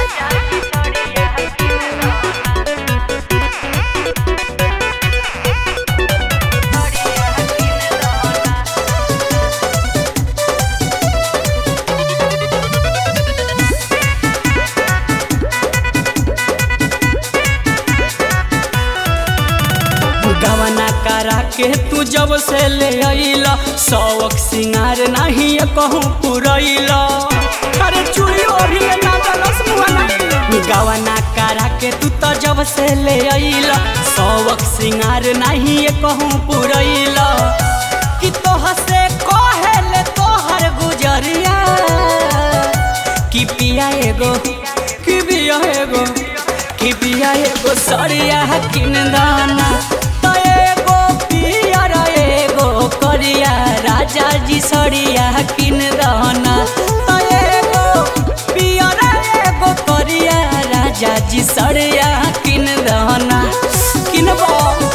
गवना करा के तू जब से ले अइला शौक सिंगार नहीं कहूँ पुरैला अरे चूड़ी अभी ले ना दलस मुहना गवना करा के तू तो जब से ले अइला शौक सिंगार नहीं कहूँ पुरैला कि तोह से कहे ले तोहर गुजरिया कि पिया एगो कि पिया एगो कि पिया एगो सरिया किन दाना तो एगो पिया र एगो करिया राजा जी सरिया किन दाना तो एगो पिया र एगो करिया राजा जी सरिया किन दाना किनबो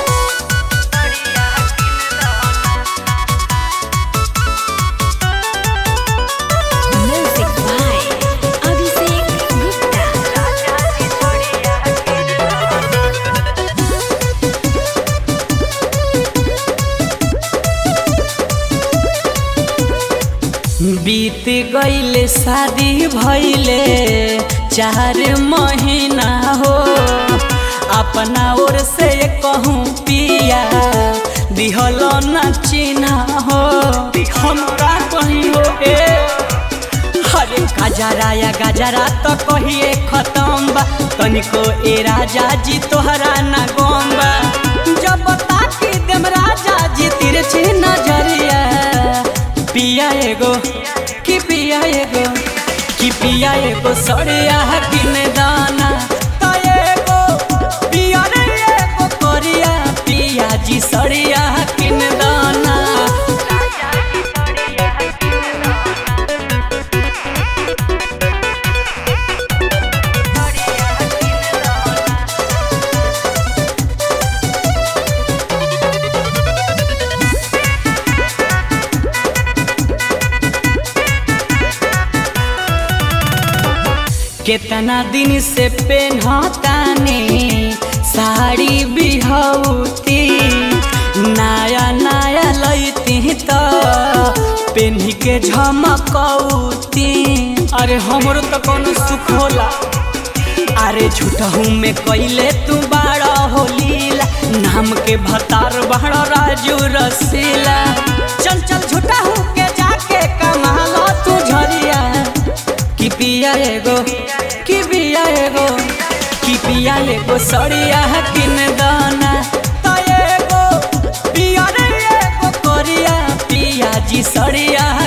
Music by Abhishek Gupta. बीत गईले शादी भइले चार महीना हो अपना ओर से कहूँ पिया दिहल न चिन्हा हो हम का कहीं हो ए अरे गजरा या गजरा तो कहिए खत्म बा तनिको ए राजा जी तोहरा ना गम बा जब ताकी देम राजा जी तिरछी नजरिया पिया एगो कि पिया एगो कि पिया एगो सड़िया किन दाना तो एगो पिया रे एगो करिया पिया जी सड़िया किन दाना केतना दिन से पेन्हतानी साड़ी बिहौती नया नया लैती त पेन्ही के झमकौती अरे हमरो तो कोनो सुख होला अरे झूठहू में कैले तू बाड़ा होलीला नाम के भतार बाड़ा राजू रसीला चल चल झूठहू के जाके कमालो तू झरिया कि पिया एगो कि पिया एगो कि पिया एगो सड़िया किन दाना तो एगो पिया रे एगो करिया पिया जी सड़िया